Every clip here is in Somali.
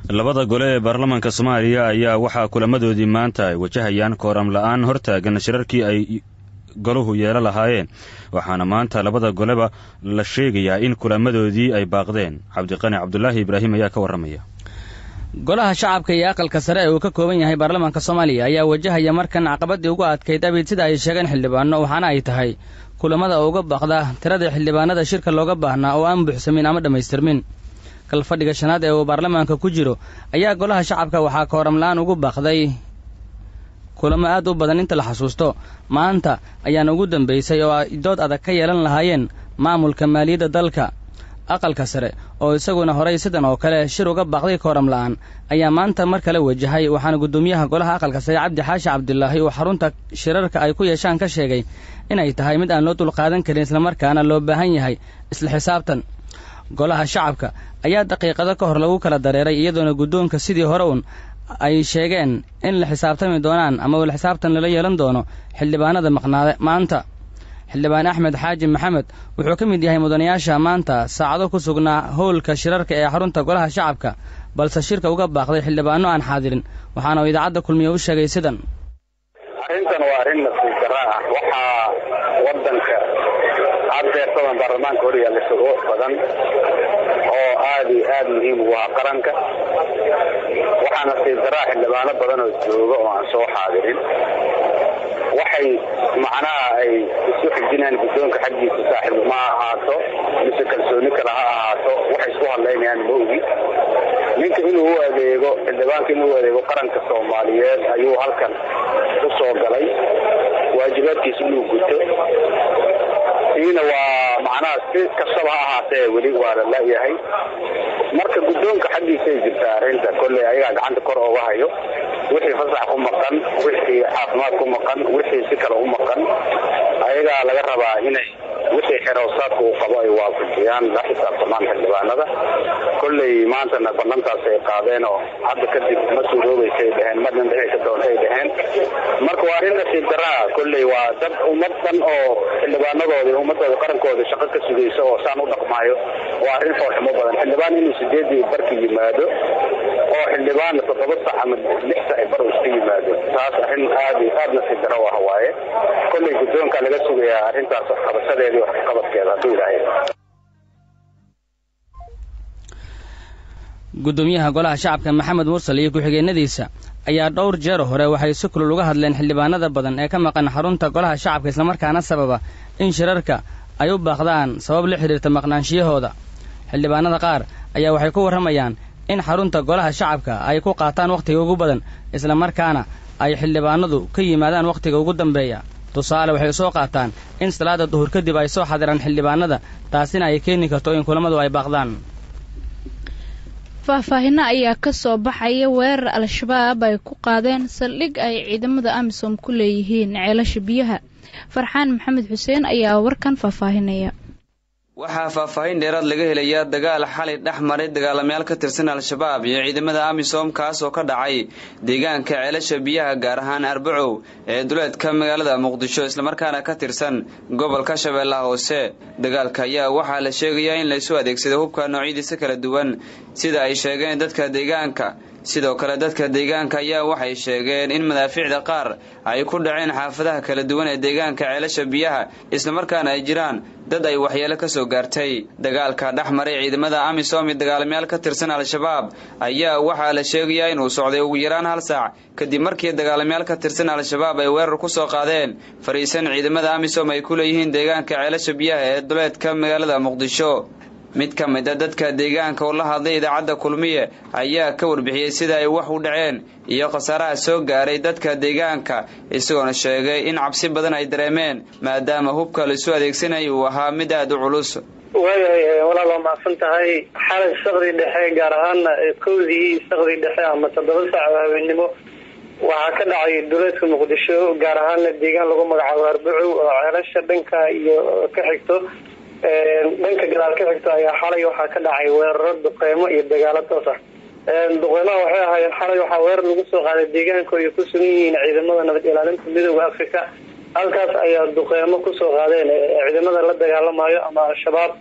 labada gole ee baarlamaanka soomaaliya ayaa waxaa kulamadoodii maanta ay wajahayaan kooram la-aan hortaagan shirarkii ay goluhu yeelo lahaayeen waxaana maanta labada goleba la sheegayaa in kulamadoodii ay baaqdeen cabdiqani cabdulaahi ibraahim ayaa ka warramaya golaha shacabka iyo aqalka sare ee uu ka kooban yahay baarlamaanka soomaaliya ayaa wajahaya markan caqabadii ugu adkayd abid sida ay sheegeen xildhibaano waxaana ay tahay kulamada uga baaqda tirada xildhibaanada shirka looga baahnaa oo aan buuxsamin ama dhammaystirmin kalfadhiga shanaad ee uu baarlamaanka ku jiro ayaa golaha shacabka waxaa kooram la-aan ugu baaqday kulamo aad u badan inta la xasuusto maanta ayaana ugu dambaysay oo ay dood adag ka yeelan lahaayeen maamulka maaliyadda dalka aqalka sare oo isaguna horay sidan oo kale shir uga baaqday kooram la'aan ayaa maanta mar kale wajahay waxaana guddoomiyaha golaha aqalka sare cabdi xaashi cabdilaahi uu xarunta shirarka ay ku yeeshaan ka sheegay inay tahay mid aan loo dulqaadan karin islamarkaana loo baahan yahay isla xisaabtan golaha shacabka ayaa daqiiqado ka hor lagu kala dareeray iyadoona guddoonka sidii hore uun ay sheegeen in la xisaabtami doonaan ama wala xisaabtan lala yeelan doono xildhibaanada maqnaade maanta xildhibaan axmed xaaji maxamed wuxuu ka mid yahay mudanayaasha maanta saacado ku sugnaa howlka shirarka ee xarunta golaha shacabka balse shirka uga baaqday xildhibaano aan xaadirin waxaana uu idaacadda kulmiye u sheegay sidan arrintan waa arrin nasiib darra ah waxaa wadanka caddeersadan baarlamaanka horyaalla shuruuc badan oo aada iyo aada muhiim ugu ah qaranka waxaa nasiib darraa xildhibaano badan oo jooga oo aan soo xaadirin waxay macnaha ay isu xijinayaan guddoonka xaggiisa saaxiib ma ahaato mise kalsooni kale ha ahaato waxay isku hadlaynayaan ma ogi ninka inuu u adeego xildhibaanka inuu u adeego qaranka soomaaliyeed ayuu halkan u soo galay waajibaadkiisa inuu guto siina waa macnaha si kastaba ha ahaatee weli waa la la-yahay marka guddoonka xaggiisa ay jirtaa arrinta kolley ayagaa gacanta kor ooga hayo wixii fasax ku maqan wixii caafimaad ku maqan wixii si kale u maqan ayagaa laga rabaa inay wixii xerowsaadka uu qabo ay waafajiyaan la xisaabtamaan xildhibaanada kolley maantana ballantaas ay qaadeen oo hadda kadib ma suuroobaysay dheheen ma dhandhixi ka doontay dheheen marka waa arrin nasiib daraa kolley waa dad ummad dhan oo xildhibaanadooda ummadooda qarankooda shaqo ka sugaysa oo saan u dhaqmaayo waa arrin foolxumo badan xildhibaan inuu sideedii barka yimaado oo xildhibaan toddoba sac ama lix sac bar uu iska yimaado taas arrin aad iyo aad nasiib daro ah waaye kolley guddoonka laga sugayaa arrintaas waxqabashadeedii waxqabadkeeda hadduu ilaahay guddoomiyaha golaha shacabka maxamed mursal iyo ku-xigeenadiisa ayaa dhowr jeer hore waxay si kulul uga hadleen xildhibaanada badan ee ka maqan xarunta golaha shacabka islamarkaana sababa in shirarka ay u baaqdaan sabab la xidhiirta maqnaanshiyahooda xildhibaanada qaar ayaa waxay ku warramayaan in xarunta golaha shacabka ay ku qaataan wakhtiga ugu badan islamarkaana ay xildhibaanadu ka yimaadaan wakhtiga ugu dambeeya tusaale waxay soo qaataan in salaada duhur kadib ay soo xadiraan xildhibaanada taasina ay keeni karto in kulammadu ay baaqdaan faahfaahino ayaa ka soo baxaya weerar al-shabaab ay ku qaadeen saldhig ay ciidamada amisom ku leeyihiin ceelasha biyaha farxaan maxamed xuseen ayaa warkan faahfaahinaya waxaa faahfaahin dheeraad laga helayaa dagaal xalay dhex maray dagaalamayaal ka tirsan al-shabaab iyo ciidamada amisom kaas oo ka dhacay deegaanka ceelasha biyaha gaar ahaan arbacow ee duleedka magaalada muqdisho islamarkaana ka tirsan gobolka shabeellaha hoose dagaalka ayaa waxaa la sheegayaa in laysu adeegsaday hubka noocyadiisa kala duwan sida ay sheegeen dadka deegaanka sidoo kale dadka deegaanka ayaa waxay sheegeen in madaafiicda qaar ay ku dhaceen xaafadaha kala duwan ee deegaanka ceelasha biyaha islamarkaana ay jiraan dad ay waxyeelo ka soo gaartay dagaalka dhex maray ciidamada amisom iyo dagaalamayaal ka tirsan al-shabaab ayaa waxaa la sheegayaa inuu socday ugu yaraan hal saac kadib markii dagaalamayaal ka tirsan al-shabaab ay weerar ku soo qaadeen fariisan ciidamada amisom ay ku leeyihiin deegaanka ceelasha biyaha ee duleedka magaalada muqdisho mid ka mid a dadka deegaanka oo la hadlay idaacadda kulmiye ayaa ka warbixiyey sida ay wax u dhaceen iyo khasaaraha soo gaaray dadka deegaanka isagoona sheegay in cabsi badan ay dareemeen maadaama hubka laisu adeegsanayay uu ahaa mid aada u culus waayahay walaal waa macsan tahay xalay sakdii dhexe gaar ahaana kowdii sakdii dhexe ama toddoba saac oo habeennimo waxaa ka dhacay duleedka muqdisho gaar ahaana deegaan lagu magacaabo arbacow oo ceelasha dhanka iyo ka xigto dhanka gadaal ka xigto ayaa xalay waxaa ka dhacay weeraro duqeymo iyo dagaalo toos ah duqeymaha waxay ahaayeen xalay waxaa weerar lagu soo qaaday deegaanka ay ku sugan yihiin ciidamada nabad ilaalinta midooda africa halkaas ayaa duqeymo kusoo qaadeen ciidamada la dagaalamayo ama al-shabaab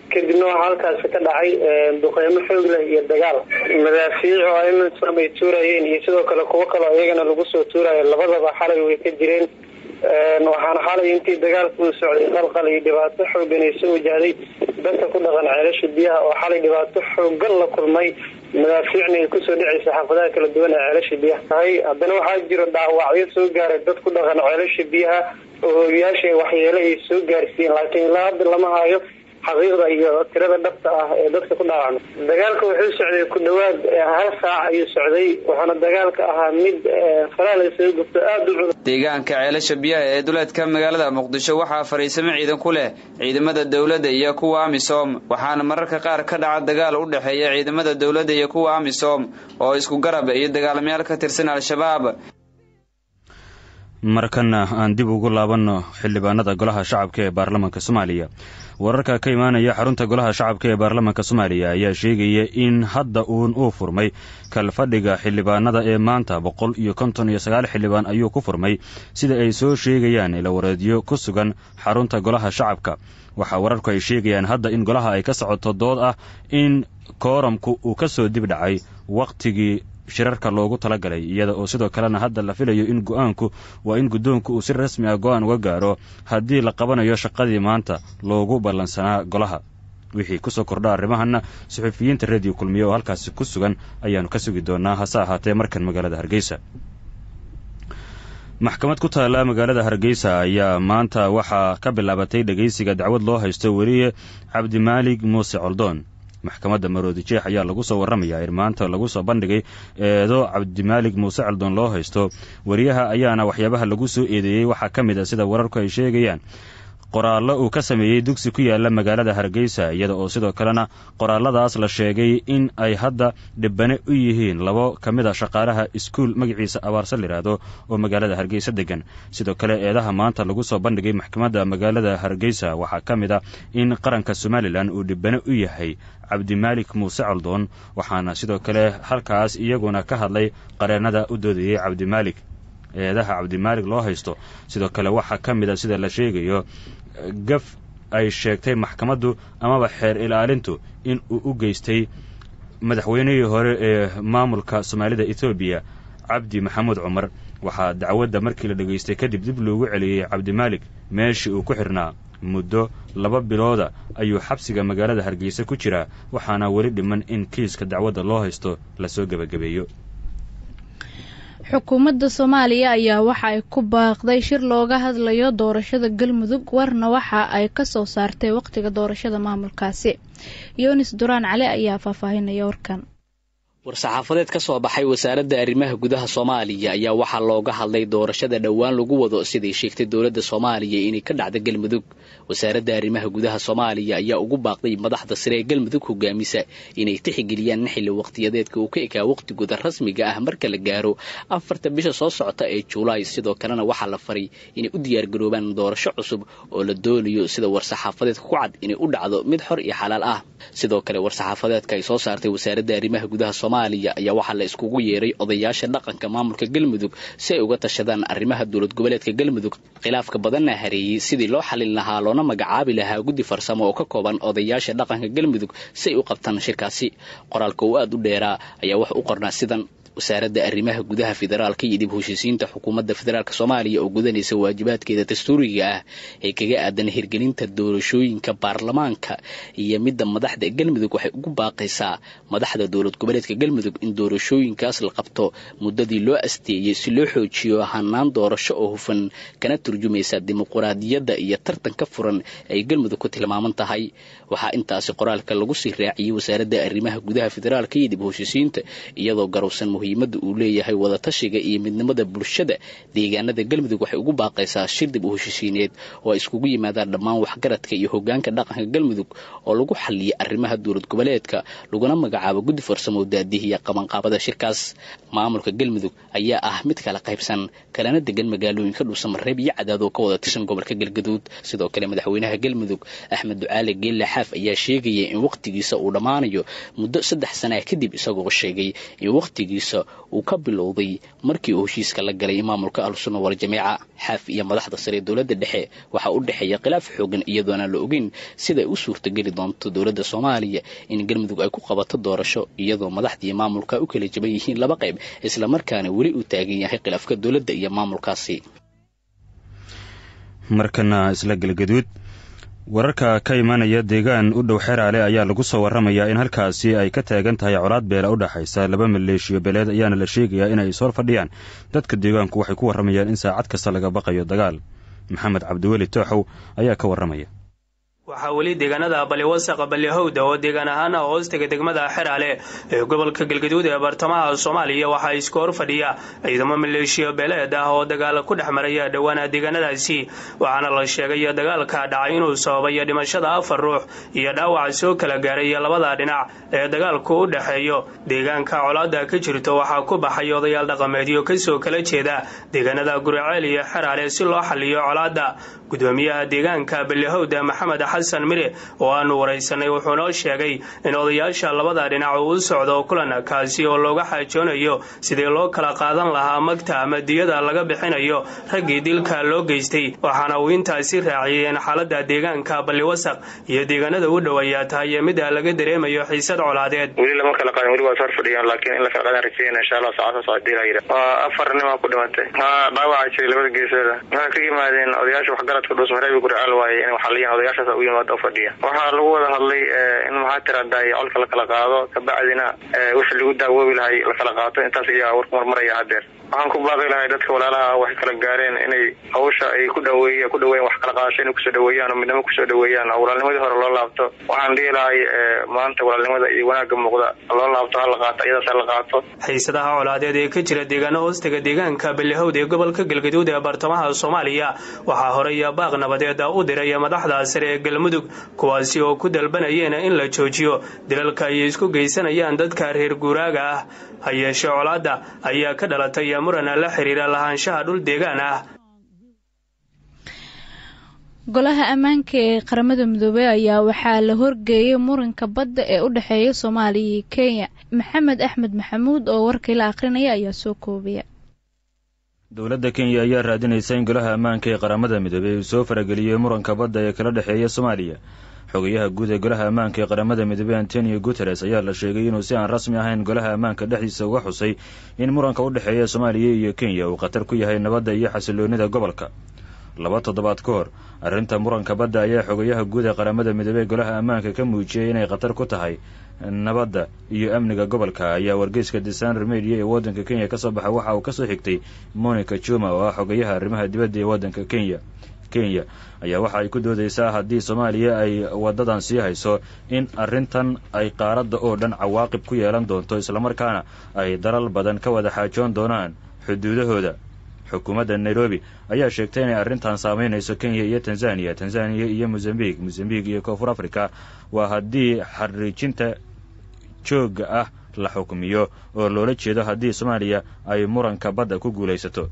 kadibna waxaa halkaasi ka dhacay duqeymo xoog leh iyo dagaal madaafiic oo amisom ay tuurayeen iyo sidoo kale kuwo kaleo iyagana lagu soo tuurayo labadaba xalay way ka jireen waxaana xalay intii dagaalka uu socday qalqal iyo dhibaato xoogan ay soo wajahday dadka ku dhaqan ceelasha biyaha oo xalay dhibaato xoogan la kulmay madaafiicna ay kusoo dhacaysa xaafadaha kala duwan ee ceelasha biyaha tahay haddana waxaa jiro dhaawacyo soo gaaray dad ku dhaqan ceelasha biyaha oo hoogayaasha waxyeelo ay soo gaarsiiyeen laakiin ilaa hadda lama hayo xaqiiqda iyo tirada dhabta ah ee dadka ku dhaawacmay dagaalka wuxuu socday ku dhawaad hal saac ayuu socday waxaana dagaalka ahaa mid falaal isaga gubto aada u culus deegaanka ceelasha biyaha ee duleedka magaalada muqdisho waxaa fariisamo ciidan ku leh ciidamada dowladda iyo kuwa amisom waxaana mararka qaar ka dhaca dagaal u dhexeeya ciidamada dowladda iyo kuwa amisom oo isku garab iyo dagaalamayaal ka tirsan al-shabaab markana aan dib ugu laabanno xildhibaanada golaha shacabka ee baarlamaanka soomaaliya wararka ka imaanaya xarunta golaha shacabka ee baarlamaanka soomaaliya ayaa sheegaya in hadda uun uu furmay kalfadhiga xildhibaanada ee maanta boqol iyo konton iyo sagaal xildhibaan ayuu ku furmay sida ay soo sheegayaan ilawareedyo ku sugan xarunta golaha shacabka waxaa wararku ay sheegayaan hadda in golaha ay ka socoto dood ah in kooramku uu ka soo dib dhacay wakhtigii shirarka loogu talagalay iyada oo sidoo kalena hadda la filayo in go-aanku waa in guddoonku uu si rasmi ah go-aan uga gaaro haddii la qabanayo shaqadii maanta loogu ballansanaa golaha wixii kusoo kordha arrimahanna suxufiyiinta rediyo kulmiye oo halkaasi ku sugan ayaannu ka sugi doonaa hase ahaatee markan magaalada hargeysa maxkamad ku taalla magaalada hargeysa ayaa maanta waxaa ka bilaabatay dhegaysiga dacwad loo haysto weliye cabdimaalig muuse coldoon maxkamadda maroodi jeex ayaa lagu soo warramayaa in maanta lagu soo bandhigay eedo cabdimaalig muuse coldoon loo haysto wariyaha ayaana waxyaabaha lagu soo eedeeyey waxaa ka mid a sida wararku ay sheegayaan qoraallo uu ka sameeyey dugsi ku yaala magaalada hargeysa iyada oo sidoo kalena qoraalladaas la sheegay in ay hadda dhibane u yihiin labo ka mid a shaqaalaha iskuul magaciisa abaarsa layidhaahdo oo magaalada hargeysa degan sidoo kale eedaha maanta lagu soo bandhigay maxkamadda magaalada hargeysa waxaa ka mid a in qaranka somalilan uu dhibane u yahay cabdimaalik muuse coldoon waxaana sidoo kale halkaas iyaguna ka hadlay qareennada u doodayey cabdimaalik eedaha cabdimaalig loo haysto sidoo kale waxaa ka mid a sida la sheegayo gaf ay sheegtay maxkamaddu amaba xeer ilaalintu in uu u geystay madaxweynihii hore ee maamulka soomaalida etoobiya cabdi maxamuud cumar waxaa dacwadda markii la dhegaystay kadib dib loogu celiyey cabdimaalik meeshii uu ku xirnaa muddo laba bilooda ayuu xabsiga magaalada hargeysa ku jiraa waxaana weli dhiman in kiiska dacwadda loo haysto lasoo gebagabeeyo xukuumadda soomaaliya ayaa waxa ay ku baaqday shir looga hadlayo doorashada galmudug warna waxa ay ka soo saartay wakhtiga doorashada maamulkaasi yunis duraan cali ayaa faahfaahinaya warkan war-saxaafadeed ka soo baxay wasaaradda arrimaha gudaha soomaaliya ayaa waxaa looga hadlay doorashada dhowaan lagu wado siday sheegtay dowladda soomaaliya inay ka dhacda galmudug wasaaradda arrimaha gudaha soomaaliya ayaa ugu baaqday madaxda sare ee galmudug hogaamisa inay tixgeliyaan xilli wakhtiyadeedka uu ka ekaa wakhtigooda rasmiga ah marka la gaaro afarta bisha soo socota ee julaay sidoo kalena waxaa la faray inay u diyaargaroobaan doorasho cusub oo la doonayo sida war-saxaafadeedka ku cad inay u dhacdo mid xor iyo xalaal ah sidoo kale war-saxaafadeedka ay soo saartay wasaaradda arrimaha gudaha soomaaliya ayaa waxaa la iskugu yeeray odayaasha dhaqanka maamulka galmudug si ay uga tashadaan arrimaha dowlad goboleedka galmudug khilaafka badanna hareeyey sidii loo xalin lahaa loona magacaabi lahaa guddi farsamo oo ka kooban odayaasha dhaqanka galmudug si ay u qabtaan shirkaasi qoraalka uu aad u dheeraa ayaa wax u qornaa sidan wasaaradda arrimaha gudaha federaalka iyo dib heshiisiinta xukuumadda federaalk soomaaliya oo gudanaysa waajibaadkeeda dastuuriga ah ee kaga aadan hirgelinta doorashooyinka baarlamaanka iyo midda madaxda galmudug waxay ugu baaqaysaa madaxda dowlad goboleedka galmudug in doorashooyinkaas la qabto muddadii loo asteeyey si loo xoojiyo hanaan doorasho oo hufan kana turjumaysa dimuquraadiyadda iyo tartanka furan ay galmudug ku tilmaaman tahay waxaa intaasi qoraalka lagu sii raaciyey wasaaradda arrimaha gudaha federaalka iyo dib heshiisiinta iyadoo garowsan muhiimadda uu leeyahay wadatashiga iyo midnimada bulshada deegaanada galmudug waxay ugu baaqaysaa shir dib u heshiisiineed oo ay iskugu yimaadaan dhammaan waxgaradka iyo hogaanka dhaqanka galmudug oo lagu xaliyay arrimaha dowlad goboleedka laguna magacaabo guddi farsamo daadihiya qabanqaabada shirkaas maamulka galmudug ayaa ah mid kala qaybsan kalena degan magaalooyinka dhuusamareeb iyo cadaad oo ka wada tirsan gobolka galgaduud sidoo kale madaxweynaha galmudug axmed ducaale geelle xaaf ayaa sheegaya in wakhtigiisa uu dhammaanayo muddo saddex sanaa kadib isagoo sheegay in wakhtigiisa bilowgiisa uu ka bilowday markii uu heshiiska la galay maamulka ahlusunna waljamiica xaaf iyo madaxda sare ee dowladda dhexe waxaa u dhexeeya khilaaf xoogan iyadoona la ogeyn siday u suurtageli doonto dowladda soomaaliya in galmudug ay ku qabato doorasho iyadoo madaxdii maamulka u kala jaban yihiin laba qayb islamarkaana weli uu taagan yahay khilaafka dowladda iyo maamulkaasi markana isla galgaduud wararka ka imanaya deegaan u dhow xeraale ayaa lagu soo warramayaa in halkaasi ay ka taagan tahay colaad beela u dhexaysa laba maleeshiyo beeleed ayaana la sheegayaa inay ishor fadhiyaan dadka deegaanku waxay ku warramayaan in saacad kasta laga baqayo dagaal maxamed cabdiweli tooxow ayaa ka warramaya waxaa weli deegaanada baliwasaqa balihowda oo deegaan ahaan hoostaga degmada xeraale ee gobolka galgaduud ee bartamaha soomaaliya waxaa isku hor fadhiya ciidamo maleeshiya beeleed ah oo dagaal ku dhex maraya dhowaana deegaanadaasi waxaana la sheegay dagaalka dhacay inuu sababay dhimashada afar ruux iyo dhaawac soo kala gaaray labada dhinac ee dagaalku u dhexeeyo deegaanka colaada ka jirto waxaa ku baxay odayaal dhaqameedyo kasoo kala jeeda deegaanada guriceel iyo xeraale si loo xaliyo colaada gudoomiyaha deegaanka balihowda maxamed xasan mire oo aanu waraysanay wuxuu noo sheegay in odayaasha labada dhinac uu u socdo kulan kaasi oo looga xaajoonayo sidii loo kala qaadan lahaa magta ama diyada laga bixinayo raggii dilka loo geystay waxaana uu intaasi raaciyay in xaalada deegaanka balliwasaq iyo deegaanada u dhow ayaa tahay mida laga dareemayo xiisad colaadeed weli lama kala qaadin weli waa sor fadhiyaan laakiin in la kala qaadaan rajeyna insha allah saacada socodii la yidhi waa afar nimaa ku dhimatay haa dhaawaca jiray labada geesooda waxay ka yimaadeen odayaasha waxgaradka dhuusmareebi gurcaal waaye in waxaliyan odayaashaas u yimaado fadhiya waxaa lagu wada hadlay in maxaa tiraday colka la kala qaado kabacdina wixii lagu daawoobi lahay la kala qaato intaas ayaa warku marmaraya hadeer waxaan ku baaqi lahay dadka walaalaha waxay kala gaareen inay hawsha ay ku dhaweey ku dhaweeyan wax kala qaadasho inay kusoo dhaweeyaan oo midnimo kusoo dhaweeyaan oo walaalnimadii hore loo laabto waxaan dhihi lahay maanta walaalnimada iyo wanaagga muuqda loo laabto hala qaato iyadaas hala qaato xiisadaha colaadeed ee ka jira deegaano hoostaga deegaanka balihowd ee gobolka galgaduud ee bartamaha soomaaliya waxaa horey baaq nabadeed u diray madaxda sare ee galmudug kuwaasi oo ku dalbanayeen in la joojiyo dilalka ay isku geysanayaan dadka reer guuraaga ah ha yeeshe colaadda ayaa ka dhalatay muran la xiriira lahaanshaha dhul deegaan ah golaha ammaanka ee qaramada midoobey ayaa waxaa la horgeeyay muranka badda ee u dhexeeya soomaaliya iyo kenya maxamed axmed maxamuud oo warkii la akhrinaya ayaa soo koobaya dowladda kenya ayaa raadinaysa in golaha ammaanka ee qaramada midoobey uu soo farageliyey muranka badda ee kala dhexeeya soomaaliya xogayaha guud ee golaha ammaanka ee qaramada midoobey antonio guteres ayaa la sheegay inuu si aan rasmi ahayn golaha ammaanka dhexdiisa uga xusay in muranka u dhexeeya soomaaliya iyo kenya uu khatar ku yahay nabadda iyo xasiloonida gobolka laba toddobaad ka hor arrinta muranka badda ayaa xogayaha guud ee qaramada midoobey golaha ammaanka ka muujiyey inay khatar ku tahay nabadda iyo amniga gobolka ayaa wargeyska desaner media ee waddanka kenya ka soo baxa waxa uu ka soo xigtay monica juma oo ah xogayaha arrimaha dibadda ee waddanka kenya kenya ayaa waxa ay ku doodaysaa haddii soomaaliya ay waddadan sii hayso in arrintan ay qaaradda oo dhan cawaaqib ku yeelan doonto islamarkaana ay dalal badan ka wada xaajoon doonaan xuduudahooda xukuumadda nairobi ayaa sheegtay inay arrintan saameynayso kenya iyo tanzaniya tanzaniya iyo mozambiq mozambiq iyo koonfur africa waa haddii xariijinta joogga ah la xukmiyo oo loola jeedo haddii soomaaliya ay muranka badda ku guulaysato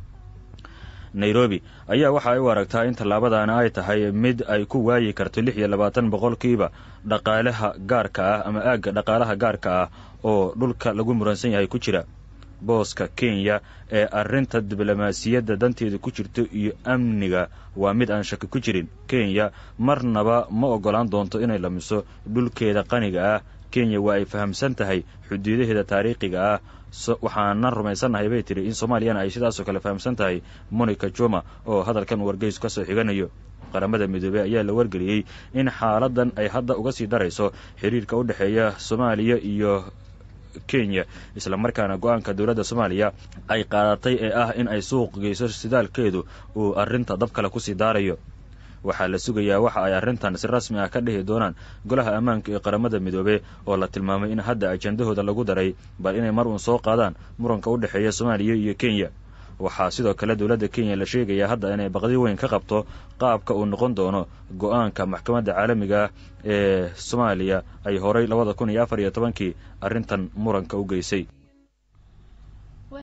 nairobi ayaa waxa ay u aragtaa in tallaabadaana ay tahay mid ay ku waayi karto lix iyo labaatan boqolkiiba dhaqaalaha gaarka ah ama aagga dhaqaalaha gaarka ah oo dhulka lagu muransan yahay ku jira booska kenya ee arrinta diblomaasiyadda danteeda ku jirto iyo amniga waa mid aan shaki ku jirin kenya marnaba ma oggolaan doonto inay lamiso dhulkeeda qaniga ah kenya waa ay fahamsan tahay xuduudaheeda taariikhiga ah waxaanan rumaysannahay bay tiri in soomaaliyana ay sidaasoo kale fahamsan tahay monica juma oo hadalkan wargeys ka soo xiganayo qaramada midoobey ayaa la wargeliyey in xaaladan ay hadda uga sii darayso xiriirka u dhexeeya soomaaliya iyo kenya islamarkaana go-aanka dowladda soomaaliya ay qaadatay ee ah in ay suuq geyso sidaalkeedu uu arrinta dab kale kusii daarayo waxaa la sugayaa waxa ay arrintan si rasmi ah ka dhihi doonaan golaha ammaanka ee qaramada midoobey oo la tilmaamay in hadda ajandahooda lagu daray bal inay mar uun soo qaadaan muranka u dhexeeya soomaaliya iyo kenya waxaa sidoo kale dowladda kenya la sheegayaa hadda inay baqdi weyn ka qabto qaabka uu noqon doono go-aanka maxkamadda caalamiga ah ee soomaaliya ay horay labada kun iyo afar iyo tobankii arrintan muranka u geysay